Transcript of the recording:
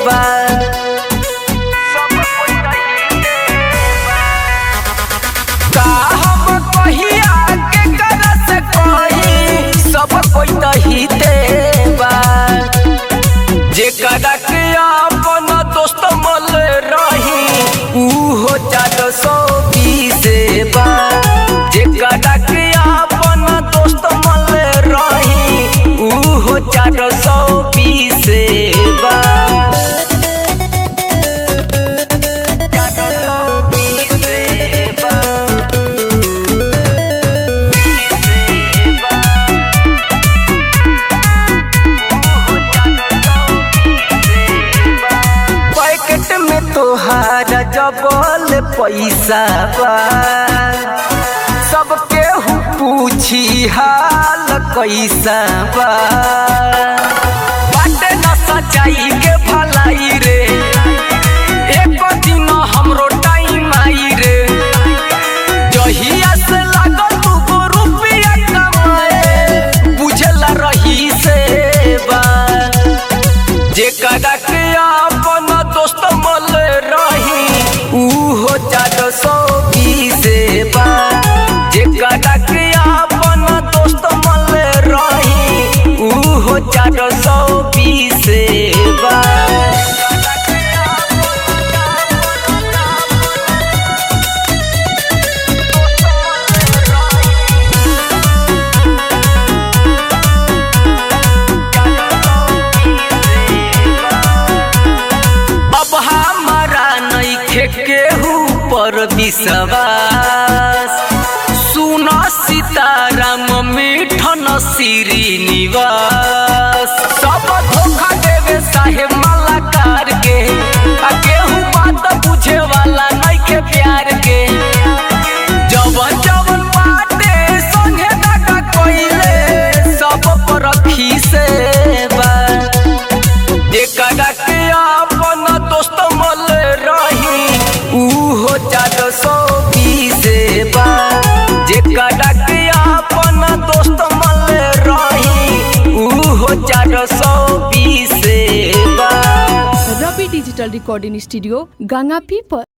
बा सब कोई कहिते बा का हम कहिया के करस कही सब कोई कहिते बा जेकरा के अपन दोस्त मल रही उहो चार सौ बीस बा जेकरा के अपन दोस्त मल रही उहो चार सौ बीस बा चार सौ बीस बा पैकेट में तोहारा जबल पैसा बा सबके हु पूछी हाल कैसा बा बाटे न सच्चाई के भलाई रे एक दिन हमरो टाइम आई रे जहिया से लागल तू को रुपया कमाए बुझला रही से बा जेकरा के अपन दोस्त मल रही उहो चार सौ बीस बा जेकरा के अपन दोस्त मल रही उहो चार सौ बीस बा अब हमारा नइखे केहू पर विश्वास सुन सीताराम मिठन श्रीनिवास सब धोखा देवे साहेब मलाकार के आ केहू बात बुझे वाला नइखे प्यार के जवन जवन बाटे संगे दागा कोइले सब पर रखी से बा जेकरा के अपन दोस्त मल रही उहो चार सौ बीस बा जेकरा के अपन दोस्त मल रही उहो चार सौ बीस बा रवि डिजिटल रिकॉर्डिंग स्टूडियो गंगापी पर